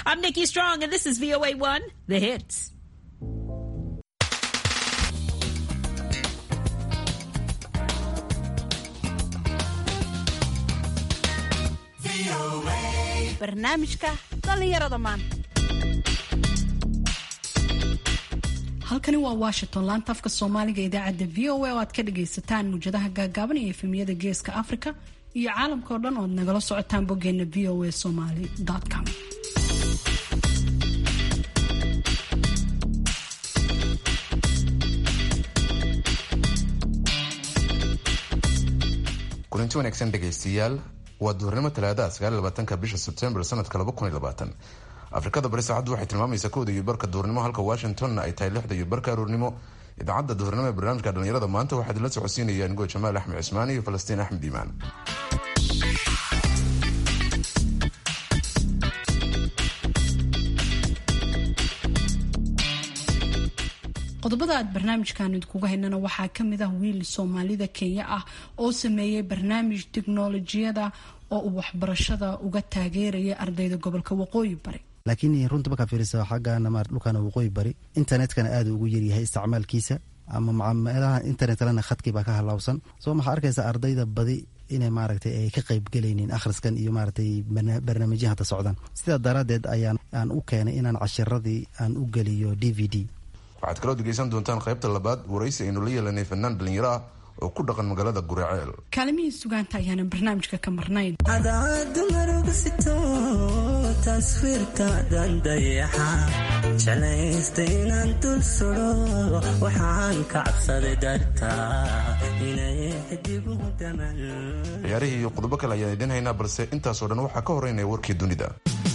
I'm Nikki Strong, and this is VOA1, The Hits. barnaamijka dhallinyarada maanta halkani waa washington laanta afka soomaaliga idaacadda v o a oo aad ka dhagaysataan muwjadaha gaagaaban iyo efemiyada geeska africa iyo caalamka oo dhan ood nagala socotaan boggeena v o a somaly com kulanti wanaagsan dhegaystayaal waa duhurnimo talaadaha sagaalabaatanka bisha sebtembar sanadka laba kun iyo labaatan afrikada bari saacaddu waxay tilmaamaysaa kowda iyo barka duhurnimo halka washingtonna ay tahay lixda iyo barka aroornimo idaacadda duhurnimo ee barnaamijka dhallinyarada maanta waxaa idinla socodsiinaya anigoo jamaal axmed cismaan iyo falastiin axmed iimaan qodobada aad barnaamijkan idinkuga haynana waxaa kamid ah wiil soomaalida kenya ah oo sameeyey barnaamij tiknolojiyada oo uu waxbarashada uga taageeraya ardayda gobolka waqooyi bari laakiin runta markaa fiirisa xaggana ma dhulkana waqooyi bari internetkana aada ugu yaryahay isticmaalkiisa ama meelaha internetlana khadkii baa ka halaawsan soo maxaa arkaysa ardayda badi inay maaragtay ay ka qayb gelaynin akhriskan iyo maaragtay barnaamijya hadda socdaan sidaa daraadeed ayaan aan u keenay inaan cashiradii aan u geliyo d v d waxaad kaloo dhegaysan doontaan qaybta labaad waraysi aynu la yeelanay fanaan dhalinyaro ah oo ku dhaqan magaalada guraceel kaalimihii sugaanta ayaanan barnaamijka ka marnayn cadaadu marugusito taswiirkaadan dayaxa jalaysta inaan dul sudo waxaan ka cabsaday dartaa inay xidigu daman ciyaarihii iyo qodobo kale ayaan idiin haynaa balse intaasoo dhan waxaa ka horeynaya warkii dunida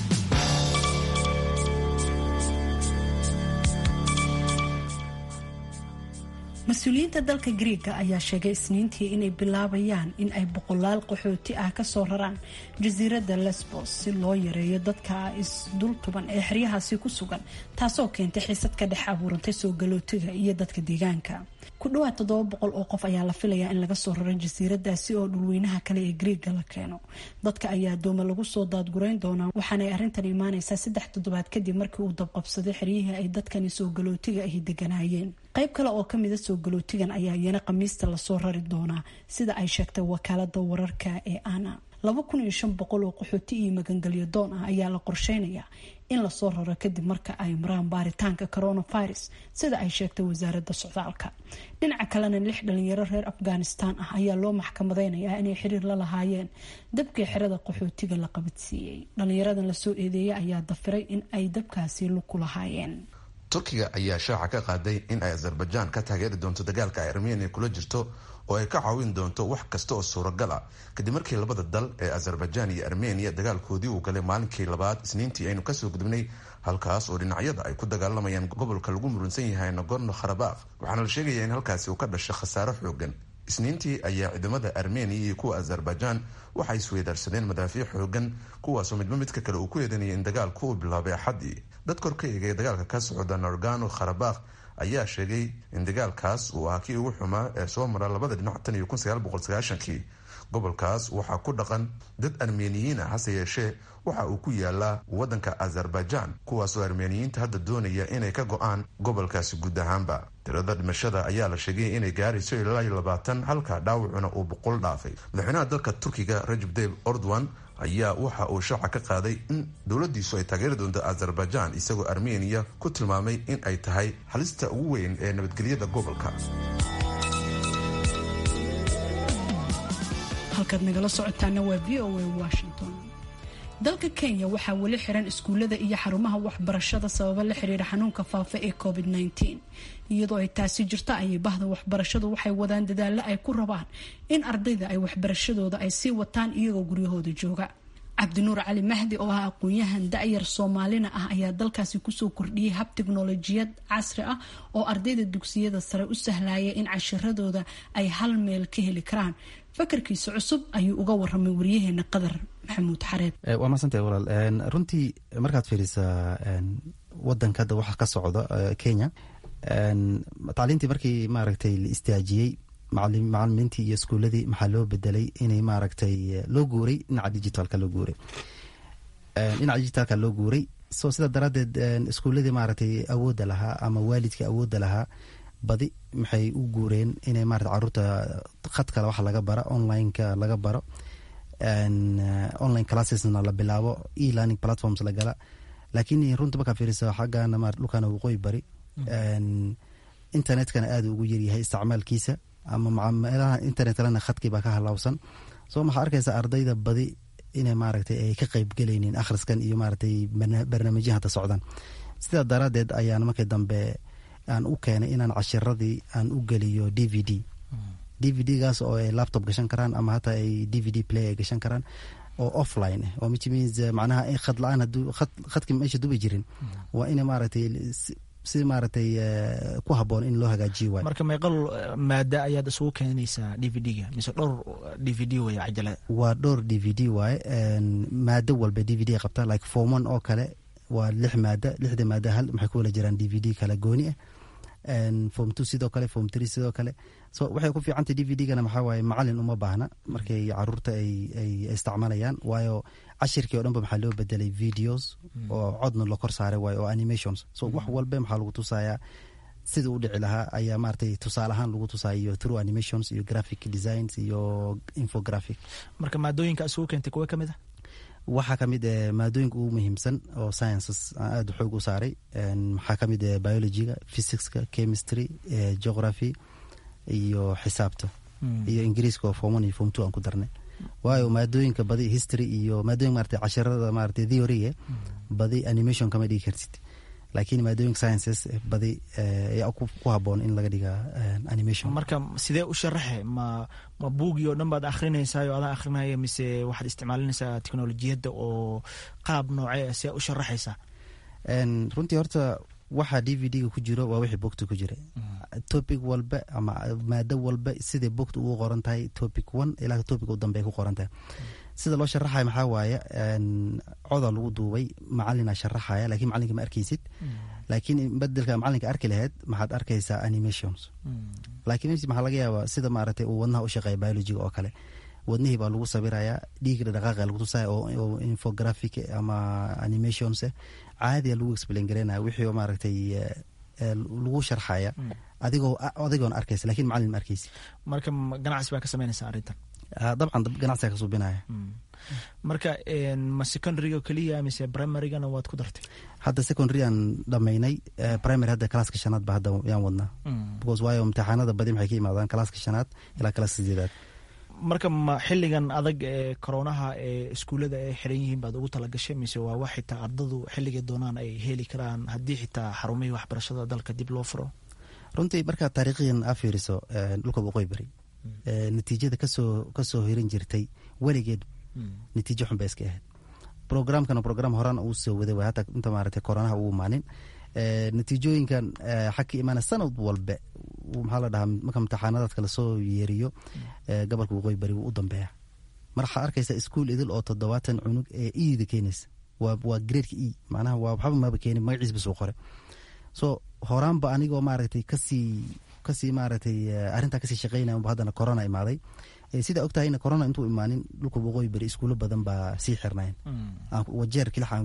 mas-uuliyiinta dalka griega ayaa sheegay isniintii inay bilaabayaan in ay boqolaal qaxooti ah kasoo raraan jasiiradda lesbos si loo yareeyo dadka isdultuban ee xeryahaasi ku sugan taasoo keentay xiisad ka dhex abuurantay soo galootiga iyo dadka deegaanka ku dhawaad toddoba boqol oo qof ayaa la filayaa in laga soo raro jasiiradaasi oo dhulweynaha kale ee griega la keeno dadka ayaa dooma lagu soo daadgurayn doonaa waxaanay arrintan imaaneysaa saddex toddobaad kadib markii uu dabqabsaday xeryihii ay dadkani soo galootiga ahi deganaayeen qayb kale oo kamida soo galootigan ayaa iyana khamiista lasoo rari doonaa sida ay sheegtay wakaalada wararka ee ana laba kun iyo shan boqol oo qaxooti iyo magangelyo doon ah ayaa la qorsheynayaa in lasoo raro kadib marka ay maraan baaritaanka coronavirus sida ay sheegtay wasaaradda socdaalka dhinaca kalena lix dhalinyaro reer afghanistan ah ayaa loo maxkamadeynayaa inay xiriir la lahaayeen dabkii xerada qaxootiga la qabadsiiyey dhalinyaradan lasoo eedeeyay ayaa dafiray in ay dabkaasi luku lahaayeen turkiga ayaa shaaca ka qaaday in ay azerbaijan ka taageeri doonto dagaalka ay armenia kula jirto oo ay ka caawin doonto wax kasta oo suuragal ah kadib markii labada dal ee azerbaijan iyo armenia dagaalkoodii uu galay maalinkii labaad isniintii aynu kasoo gudubnay halkaas oo dhinacyada ay ku dagaalamayaan gobolka lagu murunsan yahay nagorno kharabakh waxaana la sheegayaa in halkaasi uu ka dhashay khasaaro xoogan isniintii ayaa ciidamada armenia iyo kuwa azerbaijan waxay isweydaarsadeen madaafiic xoogan kuwaasoo midba midka kale uu ku eedanayay in dagaalku uu bilaabay axaddii dad kor ka eegay dagaalka ka socda norgano kharabakh ayaa sheegay in dagaalkaas uu ahaa kii ugu xumaa ee soo mara labada dhinac tan iyo kun sagaal boqol sagaashankii gobolkaas waxaa ku dhaqan dad armeniyiin ah hase yeeshee waxa uu ku yaalaa wadanka azerbaijan kuwaasoo armeniyiinta hadda doonaya inay ka go-aan gobolkaasi guud ahaanba tirada dhimashada ayaa la sheegay inay gaarayso ilaa iyo labaatan halka dhaawacuna uu boqol dhaafay madaxweynaha dalka turkiga rajab dayb ordowan ayaa waxa uu shaaca ka qaaday in dowladiisu ay taageeri doonto azerbaijan isagoo armeniya ku tilmaamay in ay tahay halista ugu weyn ee nabadgelyada gobolka halkaad nagala socotaana waa v o a washington dalka kenya waxaa weli xiran iskuullada iyo xarumaha waxbarashada sababo la xiriira xanuunka faafa ee covid -19 iyadoo ay taasi jirto ayay bahda waxbarashadu waxay wadaan dadaalo ay ku rabaan in ardayda ay waxbarashadooda ay sii wataan iyagoo guryahooda jooga cabdinuur cali mahdi oo ah aqoon-yahan da-yar soomaalina ah ayaa dalkaasi kusoo kordhiyey hab tiknolojiyad casri ah oo ardayda dugsiyada sare u sahlaya in cashiradooda ay hal meel ka heli karaan fakarkiisa cusub ayuu uga waramay waryaheena qadar maxamuud xareed waa maasantah walaal runtii markaad fiirisaa wadanka hadda waxa ka socda kenya tacliintii markii maaragtay la istaajiyey macalimiintii iyo iskuuladii maxaa loo bedelay inay maaragtay loo guuray dhinaca digitalka loo guuray dhinaca digitalka loo guuray so sida daraaddeed iskuuladii maaragtay awoodda lahaa ama waalidka awoodda lahaa badi maxay u guureen inay maarata caruurta khadkale wax laga bara onlineka laga baro online classesna la bilaabo e learning platforms la gala laakiin runta markaa fiiriso xaggana ma dhulkana waqooyi bari internetkana aada ugu yaryahay isticmaalkiisa ama meelaha internetlana khadkii baa ka halaawsan so maxaa arkaysa ardayda badi inay maaragtay ay ka qeyb gelaynin akhriskan iyo maaragtay barnaamijyaha hadda socdaan sidaa daraaddeed ayaan markii dambe aan u keenay inaan cashiradii aan u geliyo d v d d v d gaas oo ay laptop gashan karaan ama hataa ay d v d play ay gashan karaan oo offline ah oo which means macnaha khad la-aan haduu khad khadkii meesha dubi jirin waa ina maaragtay si maaragtay ku haboon in loo hagaajiyo waay marka meeqal maada ayaad isugu keenaysaa d v d-ga mise dhowr d v d way cajalada waa dhowr d v d waaye maado walba d v d qabta like form one oo kale waa lix maada lixda maada hal maxay ku wala jiraan d v d kala gooni ah form two sidoo kale form three sidoo kale so waxay ku fiicantay d v d-gana maxaa waaye macalin uma baahna markay caruurta ay ay isticmaalayaan waayo cashirkii o dhan ba maxaa loo bedelay videos oo codna la kor saaray waayo oo animations so wax walba maxaa lagu tusayaa sida u dhici lahaa ayaa maaragtay tusaale ahaan lagu tusaayo through animations iyo graphic designs iyo infographic marka maadooyinka isugu keentay kuwa ka mid ah waxaa ka mid maadooyinka ugu muhiimsan oo sciences aan aada xoog u saaray maxaa ka mid biologyga physicska chemistry geography iyo xisaabta iyo ingiriiska oo form one iyo form two aan ku darnay waayo maadooyinka badi history iyo maadooyinka maarata cashirada maarata theoryga badi animation kama dhigi kartid laakiin maadooyinka sciences badi ayaa ku haboon in laga dhiga animation marka sidee u sharaxe ma ma buugii oo dhan baad akhrinaysaa oo adaan akhrinaya mise waxaad isticmaalinaysaa teknolojiyadda oo qaab noocee sidee u sharaxaysaa runtii horta waxa d v d-ga ku jiro waa wixii bogta ku jira topic walba ama maado walba siday bogta ugu qoran tahay topic one ilaa topic u dambe ay ku qoran tahay sida loo sharaxaya maxaa waaye coda lagu duubay macalina sharaxaya lakiin macalinka ma arkeysid laakiin bedelka macalinka arki laheyd maxaad arkaysaa animations lakiin maxaa laga yaaba sida maaragtay uu wadnaha u shaqeeya biologiga oo kale wadnihii baa lagu sawirayaa dhiiga dhaqaaqa lagu tusaya oo infographic ama animations caadiya lagu explain garaynaya wixii oo maaragtay lagu sharxaya adigoo adigoon arkaysa lakin macalin ma arkeysi marka ganacsi baa ka sameynaysa arrintan dabcan ganacsiga ka suubinaya marka ma secondaryga keliya mise primarygana waad ku dartay hadda secondary aan dhamaynay primary hadda calaaska shanaad ba hadda yaan wadnaa because waayo imtixaanada badi maxay ka imaadaan calaaska shanaad ilaa calaaska sideedaad marka ma xiligan adag ee koronaha ee iskuullada ay xiran yihiin baad ugu talagashay mise waa wax xitaa ardadu xilligay doonaan ay heli karaan haddii xitaa xarumihii waxbarashada dalka dib loo furo runtii markaa taariikhiyan aa fiiriso dhulka waqooyi bari natiijada kasoo kasoo hirin jirtay weligeed natiijo xun bay iska ahayd programkana program horaan uu soo waday way hataa inta maaragtay koronaha uu imaanin natiijooyinkan xag ka imaana sanad walbe maxaa la dhahaa marka imtixaanadaadka lasoo yeeriyo gobolka waqooyi bari wuu u dambeeya mar waxaa arkaysa iskuol idil oo toddobaatan cunug ee eida keenaysa waa waa gradeka e macnaha waa waxba maba keenin magaciis basuu qore so horaanba anigoo maaragtay kasii kasii maaragtay arrintaa kasii shaqeynaya unba haddana corona imaaday sidaa og tahayna corona intuu imaanin dhulka waqooyi bari iskuulo badan baa sii xirnayn wajeer kilaxa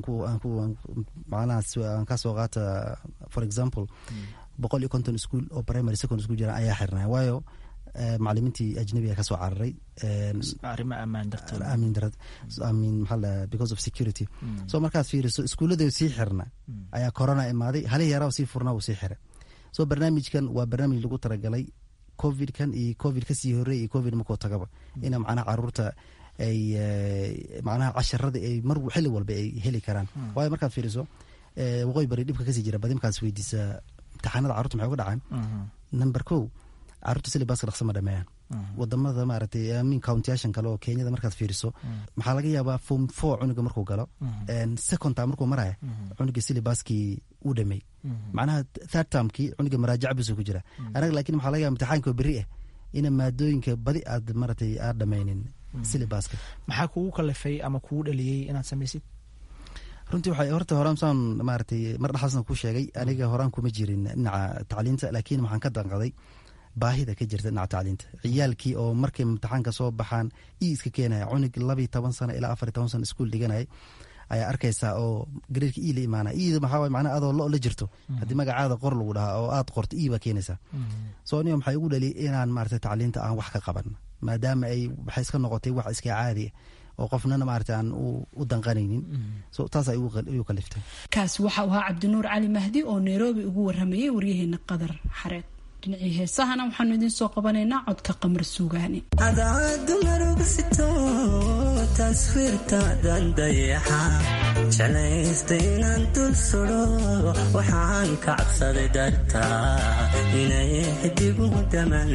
macnaha aan kasoo qaata for example boqol iyo konton iskuol oo primary secondary school jiraan ayaa xirnaya waayo macalimiintii ajnabiga kasoo cararay arrimo ammaan darteed aamin darad aamin maxaa la because of security so markaad fiiriso iskuulladeedu sii xirna ayaa corona imaaday halihii yaraa sii furnaa uu sii xiray so barnaamijkan waa barnaamij lagu talagalay covidkan iyo covid kasii horey iyo covid markuu tagaba ina macnaha caruurta ay macnaha casharada ay mar xilli walba ay heli karaan waayo markaad fiiriso waqooyi bari dhibka kasii jira badi markaas weydiisa imtixaanada carurta maxay uga dhacaan number ko caruurta silibaska dhaqso ma dhameeyaan wadamada maaragtay amin countyashan kale oo kenyada markaad fiiriso maxaa laga yaabaa form four cunuga markuu galo second term markuu maraya cunuga silibaskii uu dhameey macnaha third termkii cunuga maraajac busuu ku jira anaga laakiin maxaa laga yaba imtixaanka beri ah ina maadooyinka badi aad maratay aad dhameynin silibaska maxaa kugu kalifay ama kugu dhaliyey inaad samaysid runtii waxay horta horaan saan maaragtay mar dhaxaasna ku sheegay aniga horaan kuma jirin dhinaca tacliinta laakiin waxaan ka danqaday baahida ka jirta dhinaca tacliinta ciyaalkii oo markay imtixaanka soo baxaan i iska keenaya cunug labiyo toban sano ilaa afar iyo toban sano iskuol dhiganayay ayaa arkaysaa oo gareerka ii la imaana iida maxaa waye macnaha adoo lo la jirto haddii magacaada qor lagu dhahaa oo aad qorto ii baa keenaysaa so aniga maxay ugu dhali inaan maarata tacliinta aan wax ka qaban maadaama ay waxay iska noqotay wax iska caadi oo qofnana maarata aan u danqanaynin so taas ay igu kaliftay kaasi waxa uu ahaa cabdinuur cali mahdi oo nairobi ugu waramayay waryaheena qadar xareed dhinacii heesahana waxaanu idiin soo qabanaynaa codka qamar suugaani cadaadu marugusito taswiirtaadan dayaxa jeclaysta inaan dul sudo waxaan ka cabsaday dartaa inay xidigu daman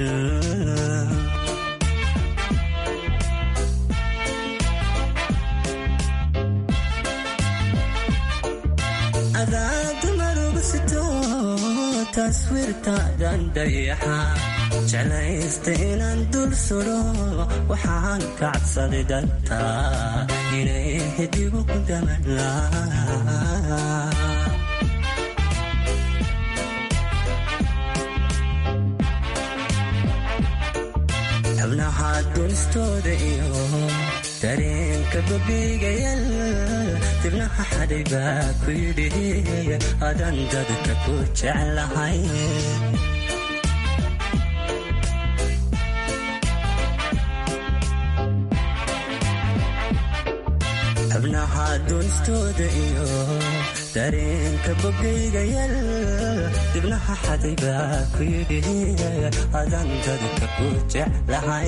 cadaadu marugusito taswiirtaadan dayaxa jeclaysta inaan dul sudo waxaan ka cabsaday dartaa inay xidigu daman xubnaha dunistooda iyo dareenka babigayal dibnaha xadhay baa ku yidhi adan dadka ku jeclahay xubnaha dunistooda iyo dareenka bogaygayal dibnaha xaday baa ku yidhi adan dadka ku jeclahay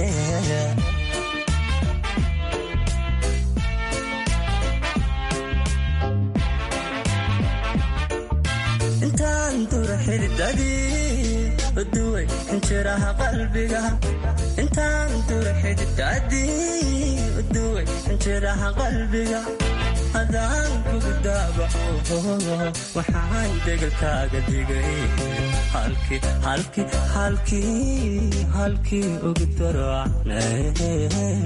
intaan dura xididadii uduway injiraha qalbiga intaan dura xididadii uduway injiraha qalbiga hadaan kugu daabaco waxaan degalkaaga digay halkii halkii halkii halkii ugu darocnay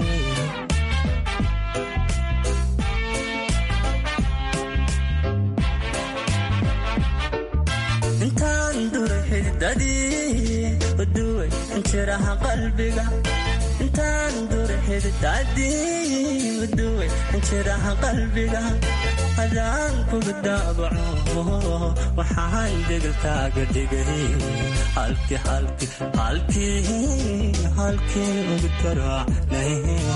intaan duray xididadii uduway injiraha qalbiga intaan duray xididadii uduway injiraha qalbiga hadaan kugu daabaco waxaan degalkaaga dhigay halkii halkii halkii halkii ugu darocnay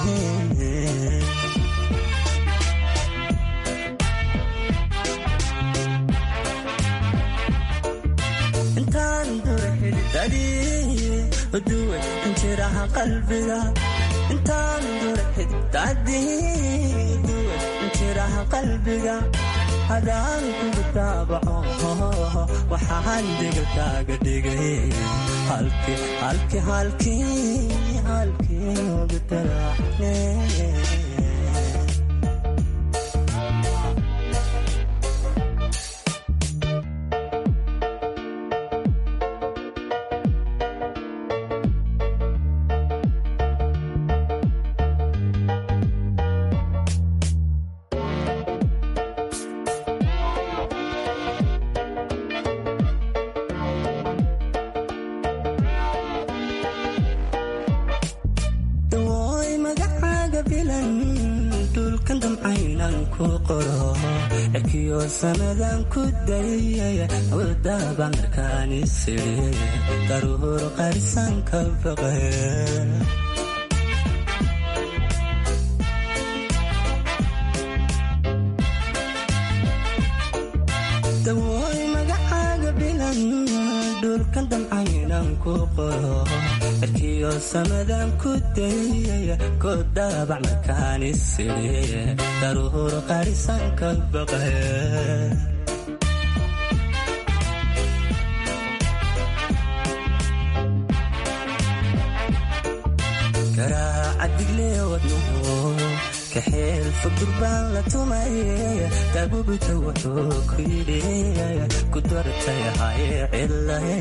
intaan dura xididadii uduway injiraha qalbiga intaan dura xididadii uduway injiraha qalbiga hadaan kugu daabaco waxaan degalkaaga dhigay halkii halkii halkii halkii ugu daracne dawooy magacaaga bilan dhulkan damcaynan ku qoro erkiyo sanadan ku dayay wadaba markaan isiri daruur qarisan ka baqe dawooy magacaaga bilan dhulkan damcaynan ku qoro erkiyo samadan ku dayay ku daabac markaan isiri daruur qarisan ka baqe garaaca diglee wadnuhu kaxeel fog durbaan la tumay daabubita wuxuu ku yidhi ku dartay hay cilahe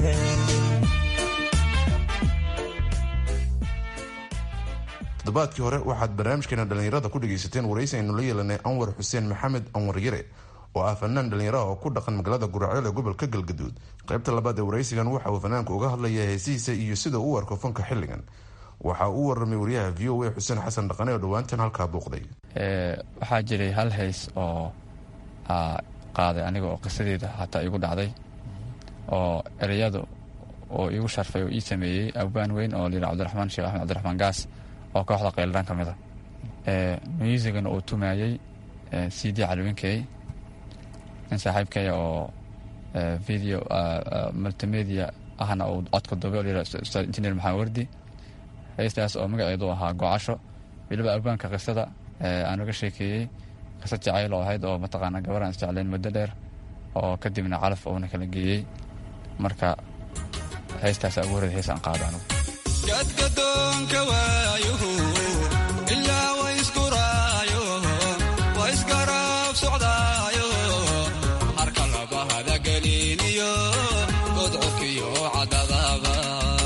toddobaadkii hore waxaad barnaamijkeena dhallinyarada ku dhegaysateen waraysi aynu la yeelanay anwar xuseen maxamed anwar yare oo ah fanaan dhallinyaraha oo ku dhaqan magaalada guraceel ee gobolka galgaduud qaybta labaad ee waraysigan waxa uu fanaanku uga hadlaya heesihiisa iyo sida uu u arko fanka xilligan waxa uu warramay wariyaha v o a xuseen xasan dhaqane oo dhowaantan halkaa booqday waxaa jiray hal hays oo qaaday aniga oo qisadeeda hataa igu dhacday oo ereyada oo iigu sharfay oo ii sameeyey abaan weyn oo layidha cabdiraxmaan sheekh axmed cabdiraxmaan gaas oo kooxda qayldhaan ka mid a musigana uu tumayey c d caliwinkey nin saaxiibkaya oo video multimedia ahna uu codka dube oo layidha ustaad injineer maxamed wardi heystaas oo magaceedu ahaa gocasho weliba abaanka qisada aan uga sheekeeyey qisa jacayl oo ahayd oo mataqaana gabaraan isjecleen muddo dheer oo kadibna calaf uuna kala geeyey marka heystaas ugu horreed heys aan qaado anugu gadgadoonka waayuhu ilaa wayskuraayo waysgaraab socdaayo harka labahada geliiniyo godcodkiyo cadadaba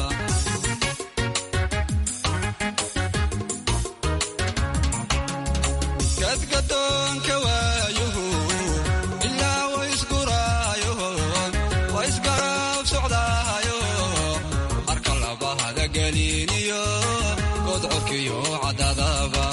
gadgadoonka waayuhu ilaa wayskuraayo waysgaraab socdaayo harka labahada geliiniyo godcodkiyo cadadaba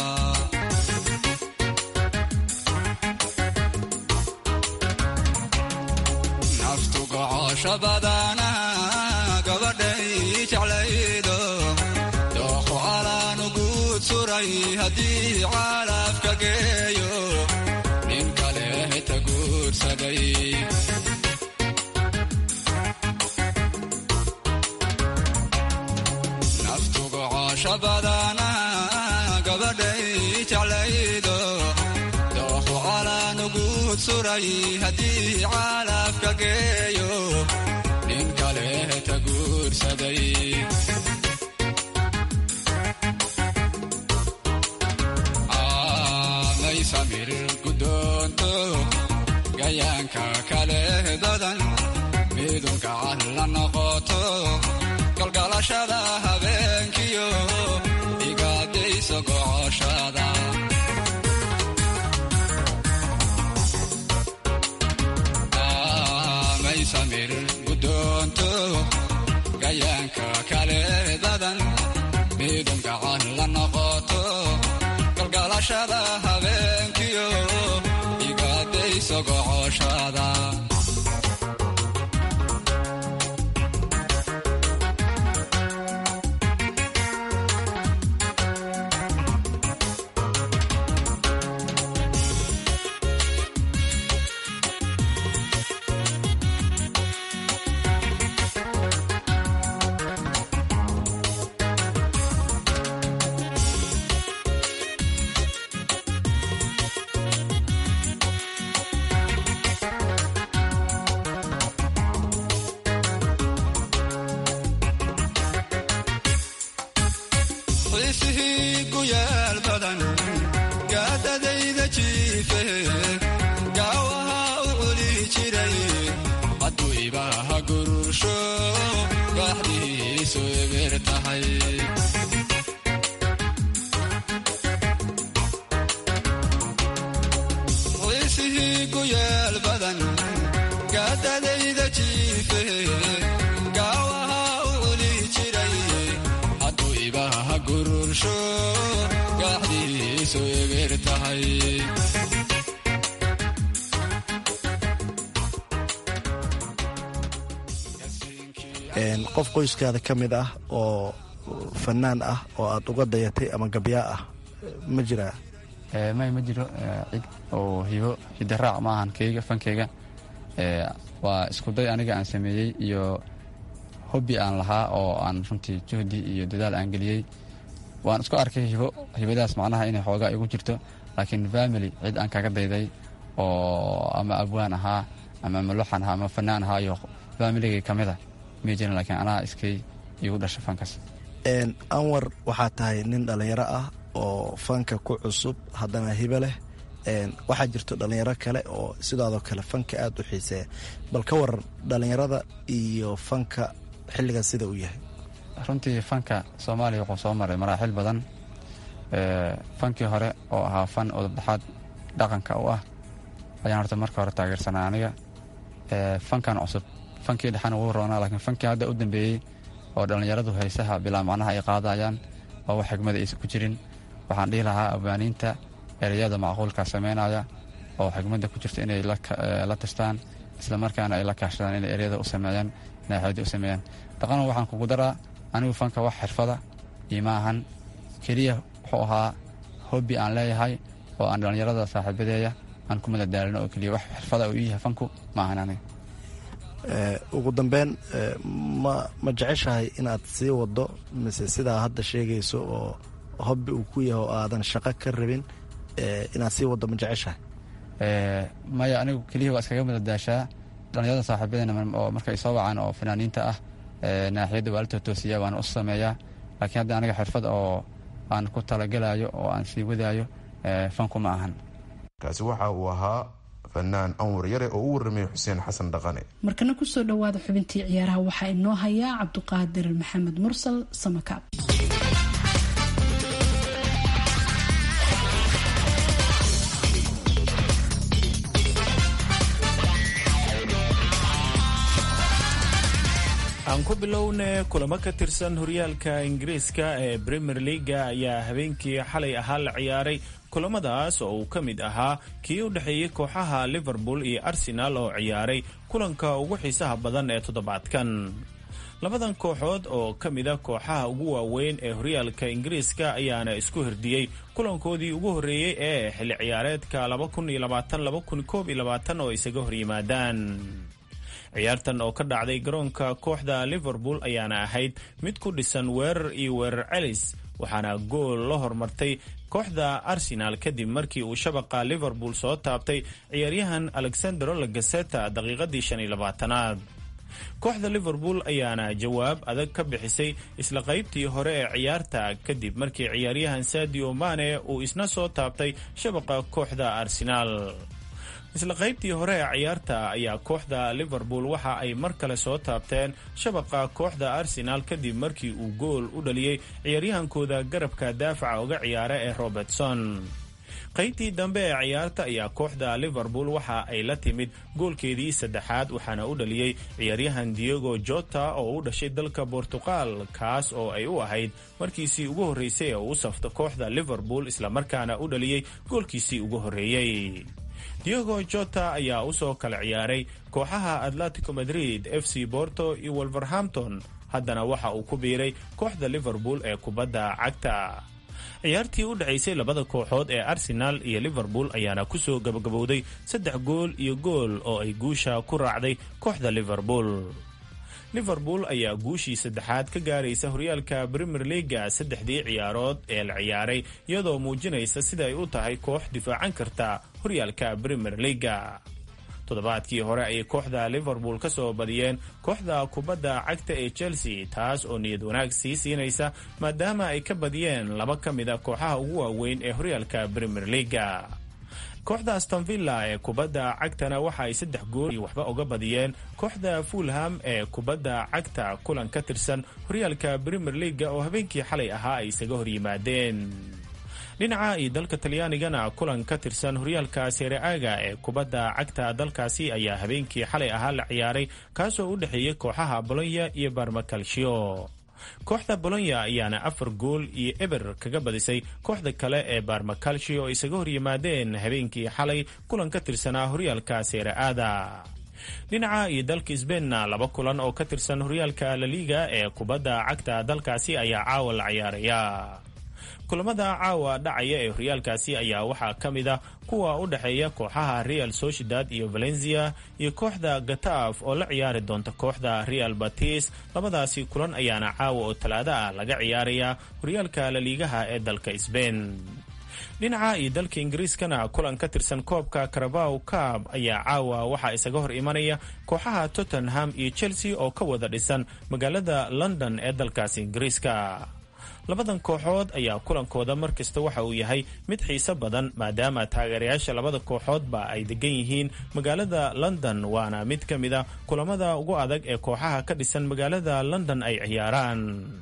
naftu gocosho badana gabadhay jeclaydo dooqo calaanu guud suray haddii caalafka geeyo nin kale heta guursaday naftu gocosho badana gabadhay jeclaydo dooqo calaanu guud suray haddii caalafka geeyo nin kale heta guursaday aanay samir guddoonto gayaanka kale dadan midunka cad la noqoto galgalashada habeenkiyo igaadayso gocoshada aanay samir guddoonto gayaanka kale dadan midunka cad la noqoto galgalashada habeenkiyo igaadayso gocoshada xiisihii guyaal badan gaadadayda jiife gaawaha u culi jiray hadduu ibaaha gurursho gaaxdiisu ebir tahay xiisihii guyaal badan gaadadayda jiife gaawaha u culi jiray hadduu ibaaha gurursho gaaxdiisu ebir tahay qof qoyskaada ka mid ah oo fanaan ah oo aad uga dayatay ama gabyaa ah ma jiraa may ma jiro cid oo hibo hidaraac ma ahan keyga fankeyga waa iskuday aniga aan sameeyey iyo hobbi aan lahaa oo aan runtii juhdi iyo dadaal aan geliyey waan isku arkay hibo hibadaas macnaha inay xoogaa igu jirto laakiin family cid aan kaga dayday oo ama abwaan ahaa ama maloxan ahaa ama fanaan ahaa iyo familigay ka mid a may jirin laakiin anaa iskay igu dhasha fankas anwar waxaa tahay nin dhallinyaro ah oo fanka ku cusub haddana hibo leh waxaa jirto dhallinyaro kale oo sidaadoo kale fanka aada u xiiseeya bal ka waran dhallinyarada iyo fanka xilligan sida uu yahay runtii fanka soomaaliya wuxuu soo maray maraaxil badan fankii hore oo ahaa fan odobdhaxaad dhaqanka u ah ayaan horta marka hore taageersanaa aniga fankan cusub fankii dhexana wuu roonaa laakiin fankii hadda u dambeeyey oo dhallinyaradu haysaha bilaa macnaha ay qaadayaan oo wax xigmada aysan ku jirin waxaan dhihi lahaa abwaaniinta ereyada macquulka sameynaya oo xigmadda ku jirta inay la tashtaan isla markaana ay la kaashadaan inay ereyada u sameeyaan naaxiyada u sameeyaan dhaqana waxaan kugu daraa anigu fanka wax xirfada iyo ma ahan keliya wuxuu ahaa hobbi aan leeyahay oo aan dhallinyarada saaxiibadeeya aan ku madadaalino oo keliya wax xirfada uu yahay fanku ma ahan aniga ugu dambeyn ma ma jeceshahay inaad sii wado mise sidaa hadda sheegayso oo hobbi uu ku yahay oo aadan shaqo ka rabin inaad sii wado ma jeceshahay maya anigu keliya waa iskaga madadaashaa dhallinyarada saaxiibadeena oo markay soo wacaan oo fanaaniinta ah naaxiyadda waa la totoosiya waana u sameeyaa laakiin hadda aniga xirfad oo aan ku talagelayo oo aan sii wadaayo fanku ma ahan kaasi waxa uu ahaa fanaan anwar yare oo u warramay xuseen xasan dhaqane markana kusoo dhowaada xubintii ciyaaraha waxaa inoo hayaa cabduqaadir maxamed mursal samakaab aan ku bilowne kulamo ka tirsan horyaalka ingiriiska ee premier leaga ayaa habeenkii xalay ahaa la ciyaaray kulamadaas oo uu ka mid ahaa kii u dhexeeyey kooxaha liverpool iyo arsenal oo ciyaaray kulanka ugu xiisaha badan ee toddobaadkan labadan kooxood oo ka mida kooxaha ugu waaweyn ee horyaalka ingiriiska ayaana isku hirdiyey kulankoodii ugu horreeyey ee xilli ciyaareedka oo isaga horyimaadaan ciyaartan oo ka dhacday garoonka kooxda liverpool ayaana ahayd mid ku dhisan weerar iyo weerar celis waxaana gool la hormartay kooxda arsenal kadib markii uu shabaqa liverpool soo taabtay ciyaaryahan alexandero lagaseta daqiiqadii shan iyo labaatanaad kooxda liverpool ayaana jawaab adag ka bixisay isla qaybtii hore ee ciyaarta kadib markii ciyaaryahan sadio mane uu isna soo taabtay shabaqa kooxda arsenal isla qaybtii hore ee ciyaarta ayaa kooxda liverpool waxa ay mar kale soo taabteen shabaqa kooxda arsenal kadib markii uu gool u dhaliyey ciyaaryahankooda garabka daafaca uga ciyaara ee robertson qaybtii dambe ee ciyaarta ayaa kooxda liverpool waxa ay la timid goolkeedii saddexaad waxaana u dhaliyey ciyaaryahan diego jota oo u dhashay dalka bortuqal kaas oo ay u ahayd markiisii ugu horreysay ee uu safto kooxda liverpool islamarkaana u dhaliyey goolkiisii ugu horreeyey diego jota ayaa usoo kala ciyaaray kooxaha atletico madrid f c borto iyo wolverhampton haddana waxa uu ku biiray kooxda liverpool ee kubadda cagta ciyaartii u dhacaysay labada kooxood ee arsenal iyo liverpool ayaana kusoo gabagabowday saddex gool iyo gool oo ay guusha ku raacday kooxda liverpool liverpool ayaa guushii saddexaad ka gaaraysa horyaalka premier leaga saddexdii ciyaarood ee la ciyaaray iyadoo muujinaysa sida ay u tahay koox difaacan karta horyaalka premier leaga toddobaadkii hore ayay kooxda liverpool ka soo badiyeen kooxda kubadda cagta ee chelsea taas oo niyad wanaag sii siinaysa maadaama ay ka badiyeen laba ka mid a kooxaha ugu waaweyn ee horyaalka premier leaga kooxda astonvilla ee kubadda cagtana waxa ay saddex gool iyo waxba uga badiyeen kooxda fulham ee kubadda cagta kulan ka tirsan horyaalka premier leaga oo habeenkii xalay ahaa ay isaga horyimaadeen dhinaca iyo dalka talyaanigana kulan ka tirsan horyaalka sereaga ee kubadda cagta dalkaasi ayaa habeenkii xalay ahaa la ciyaaray kaasoo u dhexeeyey kooxaha bolonya iyo barmakalshio kooxda bolonya ayaana afar gool iyo eber kaga badisay kooxda kale ee barmakalshi oo isaga horyimaadeen habeenkii xalay kulan ka tirsanaa horyaalka seeraada dhinaca iyo dalka sbeinna laba kulan oo ka tirsan horyaalka laliga ee kubadda cagta dalkaasi ayaa caawa la ciyaaraya kulamada caawa dhacaya ee horyaalkaasi ayaa waxaa ka mid a kuwa u dhexeeya kooxaha real sociedad iyo valencia iyo kooxda gataaf oo la ciyaari doonta kooxda real batis labadaasi kulan ayaana caawa oo talaado ah laga ciyaaraya horyaalka laliigaha ee dalka sbain dhinaca iyo dalka ingiriiskana kulan ka tirsan koobka carabaw cab ayaa caawa waxaa isaga hor imanaya kooxaha tottenham iyo chelsea oo ka wada dhisan magaalada london ee dalkaasi ingiriiska labadan kooxood ayaa kulankooda mar kasta waxa uu yahay mid xiiso badan maadaama taageerayaasha labada kooxoodba ay degan yihiin magaalada london waana mid ka mid a kulamada ugu adag ee kooxaha ka dhisan magaalada london ay ciyaaraan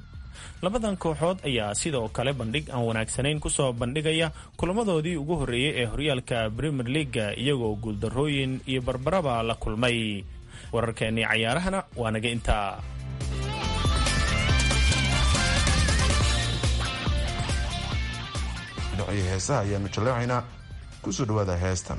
labadan kooxood ayaa sidoo kale bandhig aan wanaagsanayn kusoo bandhigaya kulamadoodii ugu horreeyey ee horyaalka premier leaga iyagoo guuldarrooyin iyo barbaraba la kulmay wararkeennii cayaarahana waa naga intaa dhinacii heesaha ayaanu jallaacaynaa kusoo dhawaada heestan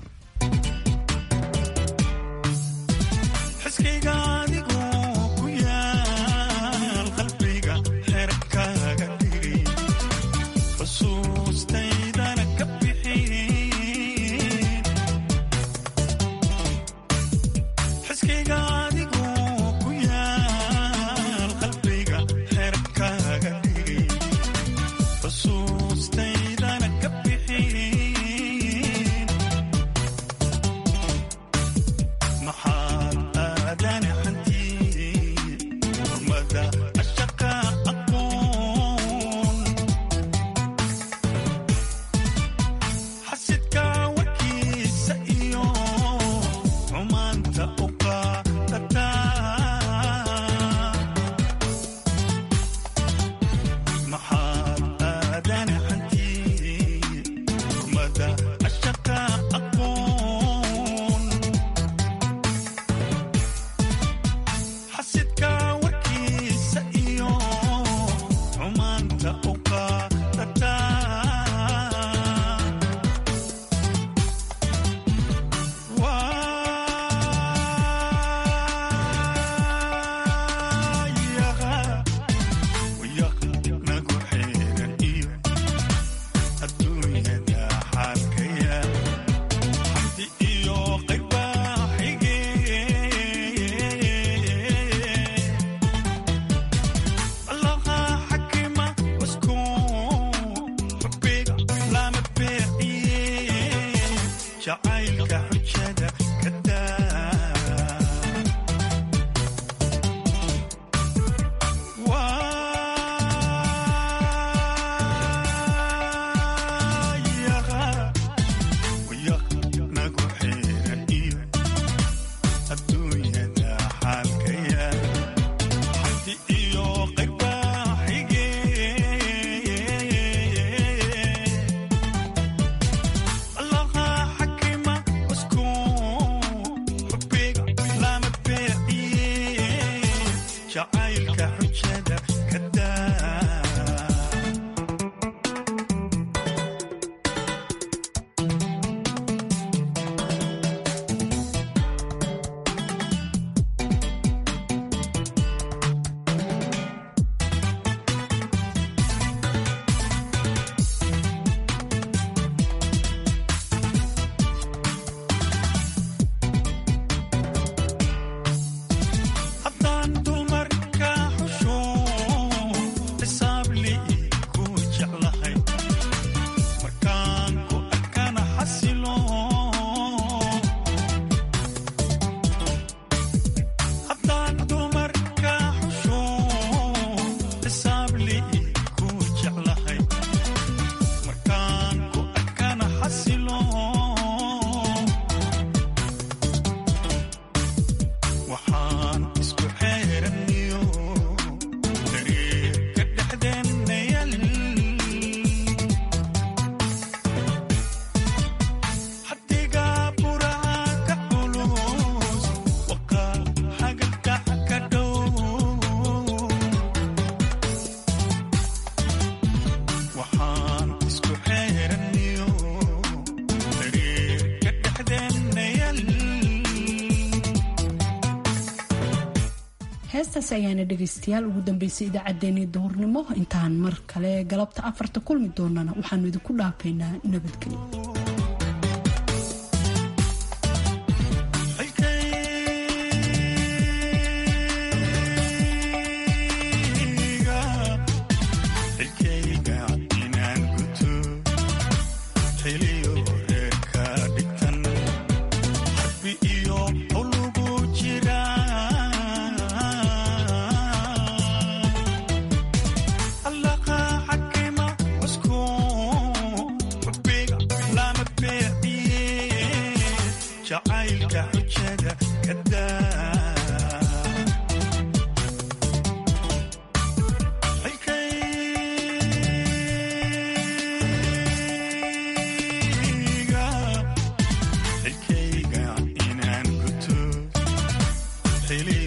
heestaas ayaana dhegaystayaal ugu dambeysay idaacaddeenii duhurnimo intaan mar kale galabta afarta kulmi doonana waxaanu idinku dhaafaynaa nabadgelyo Really